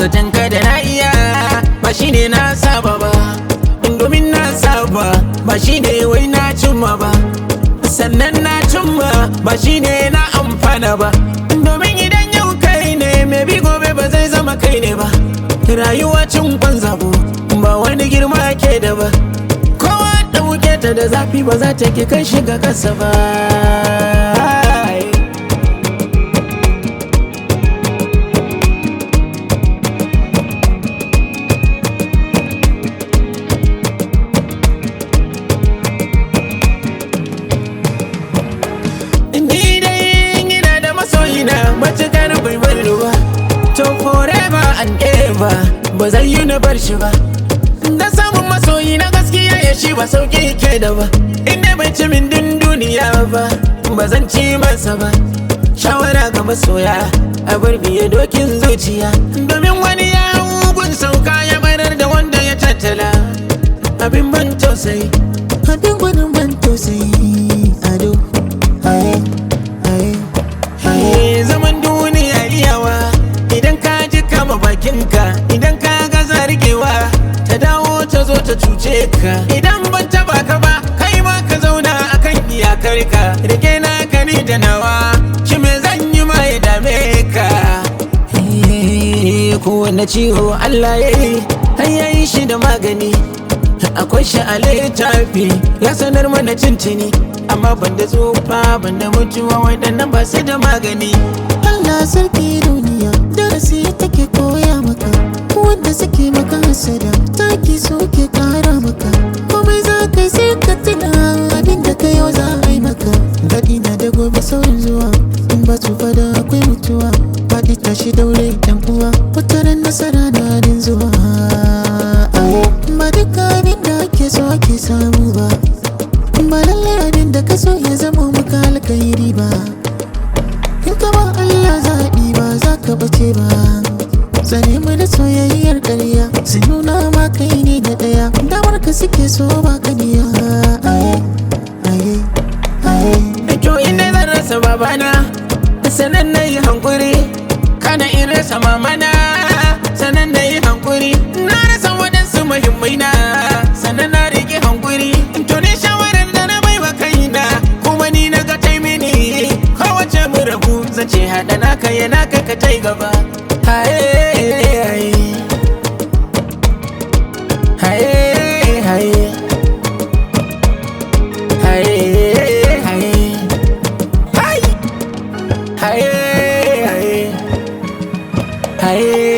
zaton ka da na iya ba shine na saba ba domin na saba ba shine wai na cimma ba sannan na cimma ba shine na amfana ba domin idan yau kai ne mai bi gobe ba zai zama kai ne ba rayuwa cin kwan zabo ba wani girma ke da ba kowa ɗauke ta da zafi ba za ta ke kai shiga kasa ba Ni dai ina da masoyina matukar bai bar ba To forever and ever ba zai yi na bar shi ba Da samun masoyi na gaskiya ya shi ba sauki ke da ba Inda bai ci min din duniya ba ba zan ci masa ba Shawara ga masoya a bar biye dokin zuciya Domin wani ya mugun sauka ya barar da wanda ya tattala Abin ban tausayi Abin gwanin ban tausayi ado haye haye Haye zaman duniya iyawa idan ka ji kama bakinka idan ka gaza rikewa ta dawo ta zo ta cuce ka idan ban taba ka ba kai ma ka zauna akan iyakar ka rike na ka ni da nawa shi me zan yi ma ya dame ka Eh, kowane ciwo Allah ya yi har ya yi shi da magani akwai shi a littafi ya sanar mana cincini amma ban da tsufa ban da mutuwa waɗannan ba su da magani Allah sarki duniya darasi take koya maka wanda suke maka hasada taki suke kara maka komai za ka yi sai ka tuna abin da ka yau za a yi maka daɗi na da gobe saurin zuwa in ba tsufa da akwai mutuwa faɗi tashi daure yan uwa wataran nasara na din zuwa ba duka abin da ake so ake samu ba ba lallai abin da ka so ya zama maka alkhairi ba in ka ba Allah zaɓi ba za ka bace ba Tsare mu da soyayyar ƙarya su nuna ma kai ne da ɗaya damar ka suke so ba ka niya aye aye aye to inda zan rasa babana sanan na yi hankuri kana in rasa mamana sanan na yi hankuri na rasa waɗansu muhimmai na sanan na riƙe hankuri to ne shawarar da na bai wa kaina kuma ni na ga tai mini kowace mu rabu zan ce haɗa naka ya naka ka tai gaba haye haye haye haye haye haye haye haye haye haye